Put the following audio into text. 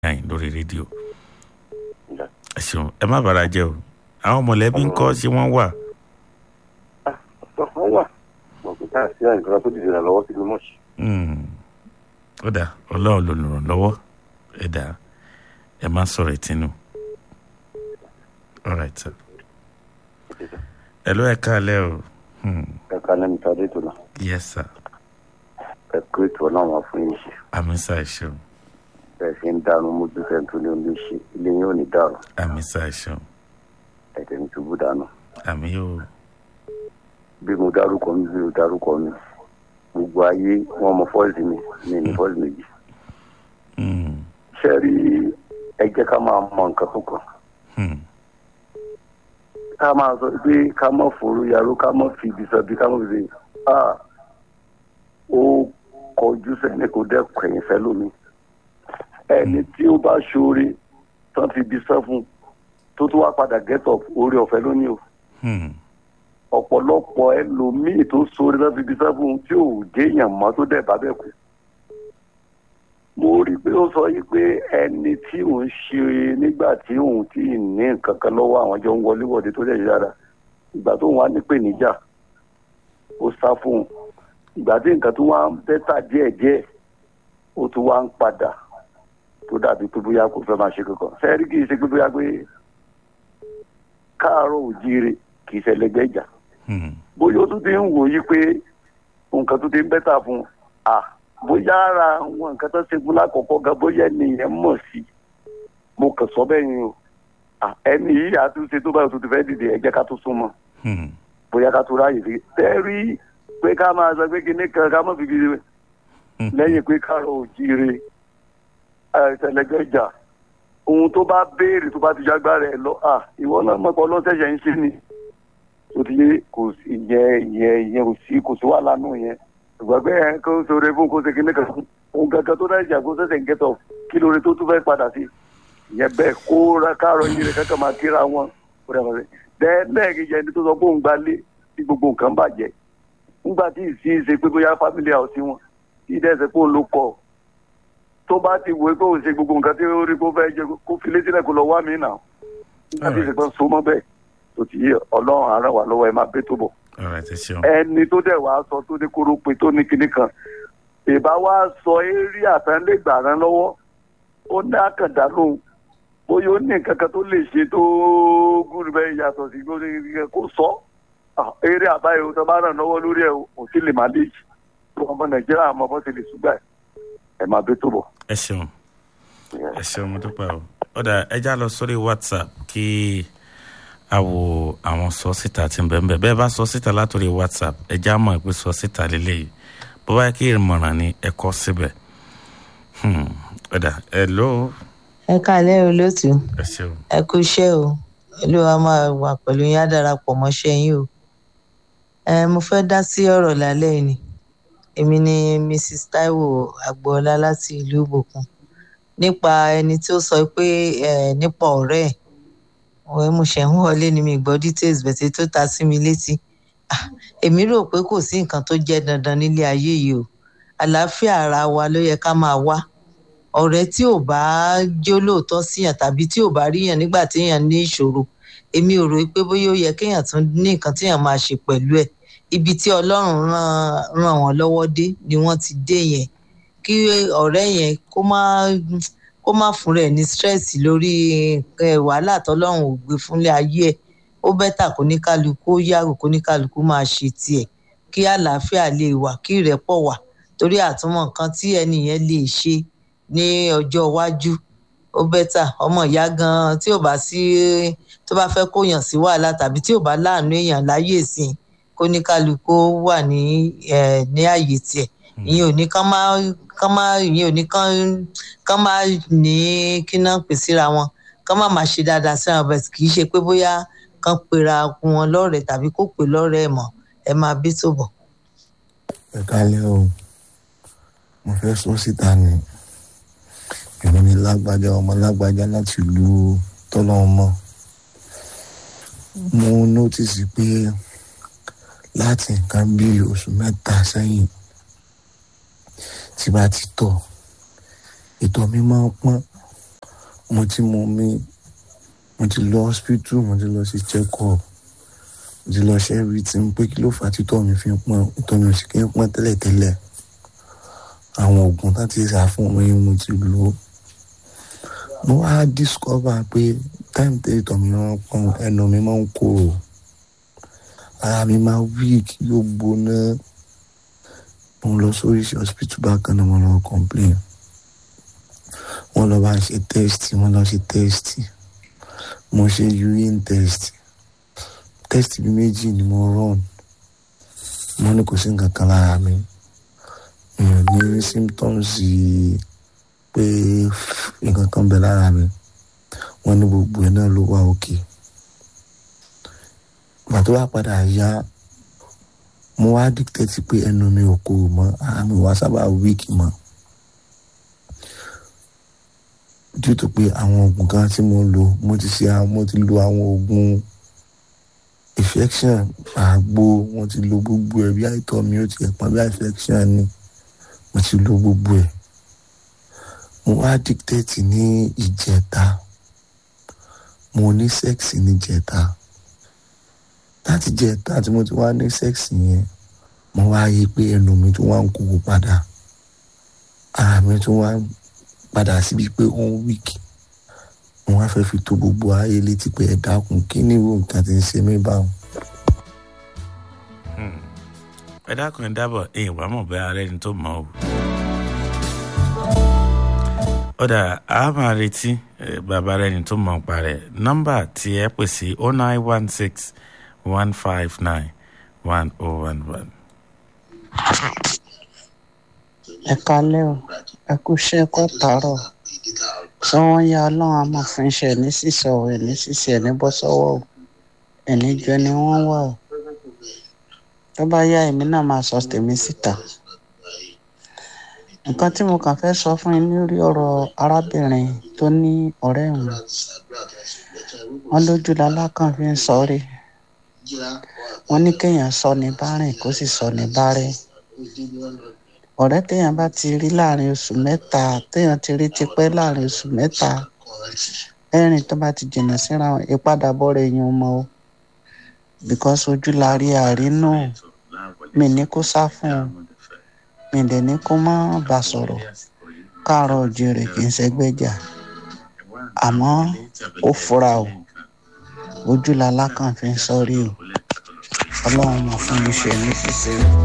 nine lórí rédíò ẹ ṣeun ẹ má bàrà jẹ́ o àwọn mọ̀lẹ́bí ń kọ́ ṣé wọ́n wà. wọ́n wà mọ̀ pé káà sí àìsàn tó dìde rẹ̀ lọ́wọ́ sí ni mọ̀ṣí. ó dà ọlọ́run ló ràn lọ́wọ́ ẹ dà ẹ má sọ̀rọ̀ ìtinú. all right sir. ẹ ló ẹ káalẹ́ o. Hmm. ẹ ká lẹ́nu tí a dé tó náà yes sir. ẹ kó ètò ọlọ́run wá fún yín ṣe àmì sá ẹ ṣeun bẹ́ẹ̀ ṣe ń dànù mójú fẹ́ tó ní omi ṣe ilé yín ò ní dàrú àmì sá ẹ ṣeun ẹ̀jẹ̀ ní ṣubú dànù. àmì yóò bí mo dárúkọ mi bí mo dárúkọ mi gbogbo ayé wọn mọ fọ́ọ̀sì mi mi ní fọ́ọ̀sì méjì. Hmm. ṣé rí ẹ jẹ́ ká máa mọ nǹkan tó kàn Hmm. ká máa sọ pé ká mọ̀ fòrò yàrá ká mọ̀ fi ibi sọ bí ká mọ̀ fi ṣe ah ó kọjú sẹ́ni kò dẹ́kun ẹ̀yìn fẹ́ lómi ẹni tí ó bá ṣoore tán fi ibi sọ fún tó tún wá padà get up orí ọ̀fẹ́ lónìí o Hmm. ọ̀pọ̀lọpọ̀ ẹlòmíì tó ṣoore tán fi ibi sọ fún tí ò jéèyàn mọ́ tó dẹ̀ bá bẹ̀ kú mo rí i pé ó sọ yìí pé ẹni tí òun ṣe nígbà tí òun tí ì ní nǹkan kan lọ́wọ́ àwọn jọ ń wọlé wọ̀de tó dẹ̀ yára ìgbà tó wà nípè níjà ó sá fún un ìgbà tí nǹkan tó wá ń bẹ́tà díẹ̀díẹ̀ ó tún wá ń padà tó dàbí pé bóyá kò fẹ́ máa ṣe kankan sẹ́ẹ̀rí kì í ṣe pé bóyá pé káàárọ̀ òjíire kì í ṣẹlẹ̀gbẹ́ ìjà Hmm. bóyá ó tún ti ń wò yí pé nǹkan tó ti ń bẹ́tà fún un à bóyá ara àwọn nǹkan tó ṣe fún lákọ̀ọ́kọ́ gan bóyá ènìyàn mọ̀ sí mo kàn sọ bẹ́ẹ̀ ni o à, ẹni yìí àtúnṣe tó báyìí tó ti fẹ́ dìde ẹ jẹ́ ká tó súnmọ́ Hmm. bóyá ká tó ráàyè fi tẹ́rí pé ká máa sọ pé kíní kan ká mọ̀ fi kiri Hmm. lẹ́yìn pé káàrọ̀ òjíire ẹ̀ẹ́dẹ̀lẹ́gbẹ́ ìjà ohun tó bá béèrè tó bá ti jágbára ẹ̀ lọ à ìwọ náà mọ̀pọ̀ lọ́sẹ̀ṣẹ̀ ń ṣe ni tó ti yé kò sí ìyẹn ìyẹn ìyẹn kò sí kò sí wàhálà nù yẹn ṣùgbọ́n pé ẹ̀ kó sọ̀rọ̀ fún kó ṣe kíní kan fún ohun kankan tó dájà kó ṣẹ̀ṣẹ̀ ń gẹ́tọ̀ kí lóore tó tún fẹ́ padà sí ìyẹn bẹ́ẹ̀ kó ra káàrọ̀ òjíire kankan máa kíra wọn kó dà bàbá lẹ́ẹ̀kejì ẹni tó sọ pé òun gbalé tí gbogbo nǹkan bàjẹ́ nígbà tí ìsí ṣe pé bóyá family house wọn tí dẹ́sẹ̀ pé òun ló kọ́ tó bá ti wò ó pé òun ṣe gbogbo nǹkan tí ó rí kó fẹ́ jẹ kó fi létí náà kó lọ wá mí nà nígbà tí ìṣèpẹ́ so mọ́ bẹ́ẹ̀ tó ti yé ọlọ́run àárẹ̀ wà lọ́wọ́ ẹ máa bẹ́ tó bọ̀ all right ẹ ṣeun ẹni tó dẹ̀ wá sọ tó ní kóró pé tó ní kinní kan ìbá wá sọ eré àtàndégbà rán lọ́wọ́ ó ní àkàndá lóhùn bóyá ó ní nǹkan kan tó lè ṣe tó gúrú bẹ́ẹ̀ yàtọ̀ sí kó ní- kó sọ Ah, eré àbáyọ tó bá ràn lọ́wọ́ lórí ẹ̀ ò sí lè má lè jì ọmọ nàìjíríà àmọ́ bọ́ ti lè ṣùgbà ẹ̀ ẹ̀ máa bẹ́ tó bọ̀. ẹ ṣeun ẹ ṣeun mo dúpẹ́ o ọ̀dà ẹja lọ sórí whatsapp kí a wo àwọn sọ síta tí ń bẹ̀ ń bẹ̀ bẹ́ẹ̀ bá sọ síta látòrí whatsapp ẹja mọ̀ pé sọ síta lélẹ́yìí bó bá yẹ kí ìmọ̀ràn ni ẹ kọ́ síbẹ̀ Hmm, ọ̀dà ẹ ló ẹ káalẹ́ olóòtú ẹ ṣeun ẹ kú iṣẹ́ o olúwa máa wà pẹ̀lú yín á darapọ̀ mọ́ṣẹ́ yín o ẹ mo fẹ́ dá sí ọ̀rọ̀ lálẹ́ yìí ni èmi ni mrs taiwo agboola láti ìlú ìbòkun nípa ẹni tí ó sọ pé ẹ nípa ọ̀rẹ́ ẹ̀ ọ̀rẹ́ mo ṣẹ̀ ń wọlé ni mi gbọ́ details bẹ̀tẹ̀ tó ta sí mi létí Ah, èmi rò pé kò sí nǹkan tó jẹ́ dandan nílé ayé yìí o àlàáfíà ara wa ló yẹ ká máa wá ọ̀rẹ́ tí ò bá jó lóòótọ́ síyàn tàbí tí ò bá ríyàn nígbà téèyàn ní ìṣòro èmi ò rò pé bóyá ó yẹ kéèyàn tún ní nǹkan téèyàn máa ṣe pẹ̀lú ẹ̀ ibi tí ọlọ́run ràn ràn wọ́n lọ́wọ́ dé ni wọ́n ti dé yẹn kí ọ̀rẹ́ yẹn kó má kó má fún rẹ̀ ní stress lórí eh, wàhálà tọ́lọ́run ò gbé fúnlé ayé ẹ̀ ó bẹ́tà kó ní kálukú ó yàgò kó ní kálukú máa ṣe tiẹ̀ kí àlàáfíà lè wà kí ìrẹ́pọ̀ wà torí àtúmọ̀ nǹkan tí ẹni yẹn lè ṣe ní ọjọ́ iwájú ó bẹ́tà ọmọ ìyá gan tí ò bá sí tó bá fẹ́ kóyàn sí wàhálà tàbí tí ò bá láàánú èèyàn láyè sí i kó ní kálukú wà ní ẹ ní àyè tiẹ̀ ìyẹn ò ní kán má kán má ìyẹn ò ní kán kán má ní kí náà pè síra wọn kán má má ṣe dáadáa síra wọn bẹ́ẹ̀ kì í ṣe pé bóyá kán pera wọn lọ́rẹ̀ẹ́ tàbí kó pè lọ́rẹ̀ẹ́ mọ́ ẹ máa bí tó bọ̀. ẹ kálẹ́ o mo fẹ́ sọ síta ni èmi ni lágbájá ọmọ lágbájá láti ìlú tọ́lọ́mọ mo nọ́tìsì pé láti nǹkan bí oṣù mẹ́ta sẹ́yìn tí bá ti tọ̀ ìtọ̀ mi máa ń pọ́n mo ti mọ mi mo ti lọ hospital mo ti lọ sí check up mo ti lọ ṣe everything pé kí ló fà á títọ́ mi fi ń pọ́n ìtọ́ mi ò sì kí ń pọ́n tẹ́lẹ̀tẹ́lẹ̀ àwọn oògùn tá ti rà fún mi mo ti lò ó mo wá discover pé time tẹ́lẹ̀ tọ́ mi máa ń pọ́n ẹnu mi máa ń korò ara mi máa weak yóò gbóná mo lọ sórí hospital bákan náà mo lọ complain wọ́n lọ bá ń ṣe test wọ́n lọ ṣe test mo ṣe urine test test bí méjì ni mo run mo ní kò sí nǹkan kan lára mi mi ò ní symptoms pé nǹkan kan bẹ lára mi wọ́n ní gbogbo ẹ̀ náà ló wà òkè ìgbà tó wá padà yá mo wá dictate pé ẹnu mi ò kúrò mọ́ ara mi wá sábà weak mọ́ due to pé àwọn oògùn kan tí mo lò mo ti ṣe mo ti lo àwọn oògùn infection àgbo mo ti lo gbogbo ẹ̀ bí àìtọ́ mi ó ti ẹ̀pọ̀n bí infection ni mo ti lo gbogbo ẹ̀ mo wá dictate ní ìjẹta mo ní sex ní ìjẹta láti jẹta tí mo ti wá ní sex yẹn mo wá yí pé ẹnu mi tún wá ń kúrò padà ara mi tún wá ń padà síbi pé ó ń wíìkì mo wá fẹ́ fi tó gbogbo ayé létí pé ẹ dákun kí ni irú nǹkan tí ń ṣe mí báwọn. ẹ dákun ẹ dábọ̀ ẹ̀yìn wàá mọ̀ bẹ́ẹ̀ ara ẹni tó mọ̀ o. ọ̀dà a máa retí bàbá rẹ̀ ẹni tó mọ̀ pa rẹ̀ nọ́mbà tí ẹ pè sí oh nine one six one five nine one oh one one. ẹ kálẹ́ o ẹ kú iṣẹ́ kọ́ tààrọ̀ sọ wọ́n yá ọlọ́run amọ̀fin ṣe ní sísọ ẹ̀ ní sísẹ ẹ̀ ní bọ́ sọ́wọ́ o ẹ̀ní jọ ni wọ́n wà o tó bá yá èmi náà máa sọ tèmi síta nǹkan tí mo kàn fẹ́ sọ fún yín lórí ọ̀rọ̀ arábìnrin tó ní ọ̀rẹ́ òun wọn lójú lalákàn fi ń sọ rí wọn ní kéèyàn sọ ní bárìn kó sì sọ ní bárìn ọ̀rẹ́ téèyàn bá ti rí láàrin oṣù mẹ́ta téèyàn ti rí tipẹ́ láàrin oṣù mẹ́ta ẹ̀rìn tó bá ti jìnnà síra wọn ìpadàbọ̀ rẹ̀ yẹn mọ́ o because ojú la rí àrínú mi ní kó sá fún un mi dẹ̀ ní kó má bà sọ̀rọ̀ káàárọ̀ òjèrè kì í ṣẹgbẹ́jà àmọ́ ó fura o ojú la lákàn fi ń sọ́rí o ọlọ́run mọ̀ fún mi ṣe ní ṣíṣe o.